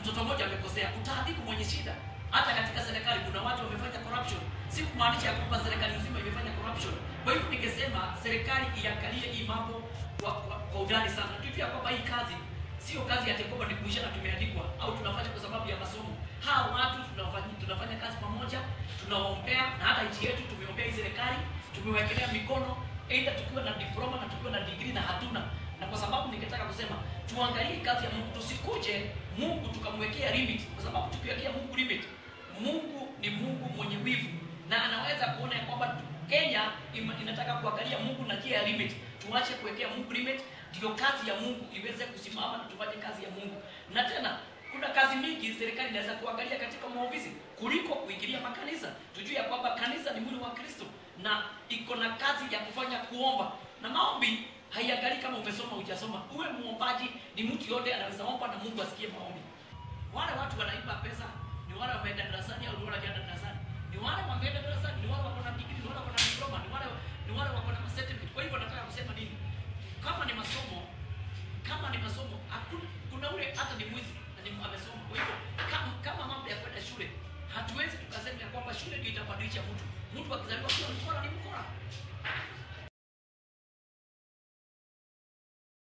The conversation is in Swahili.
mtoto mmoja amekosea, utaadhibu mwenye shida. Hata katika serikali kuna watu wamefanya corruption, si kumaanisha ya kwamba serikali nzima imefanya corruption. Kwa hivyo ningesema serikali iangalie hii mambo kwa, kwa, kwa undani sana, tujue ya kwamba hii kazi sio kazi ya kwamba ni kuisha na tumeandikwa au tunafanya kwa sababu ya masomo. Hawa watu tunafanya, tunafanya kazi pamoja, tunawaombea na hata nchi yetu tumeombea hii serikali, tumewekelea mikono aidha tukiwa na diploma na tukiwa na degree na hatuna. Na kwa sababu ningetaka kusema tuangalie kazi ya Mungu, tusikuje Mungu tukamwekea limit, kwa sababu tukiwekea Mungu limit, Mungu ni Mungu mwenye wivu na anaweza kuona ya kwamba Kenya ima- inataka kuangalia Mungu na njia ya limit. Tuache kuwekea Mungu limit, ndio kazi ya Mungu iweze kusimama na tufanye kazi ya Mungu. Na tena kuna kazi mingi serikali inaweza kuangalia katika maofisi kuliko kuingilia makanisa. Tujue ya kwamba kanisa ni mwili wa Kristo na iko na kazi ya kufanya kuomba na maombi. Haiangalii kama umesoma hujasoma. Uwe muombaji, ni mtu yote anaweza omba na Mungu asikie maombi. Wale watu wanaiba pesa ni wale wameenda darasani au ni wale hawajaenda darasani. Ni wale wameenda darasani, ni wale wako na degree, ni wale wako na diploma, ni wale ni wale wako na certificate. Kwa hivyo nataka kusema nini? Kama ni masomo, kama ni masomo, hakuna kuna ule hata ni mwizi na ni amesoma. Kwa hivyo kama, kama mambo ya kwenda shule, hatuwezi tukasema ya kwamba shule ndio itabadilisha mtu. Mtu akizaliwa kuwa mkora ni mkora.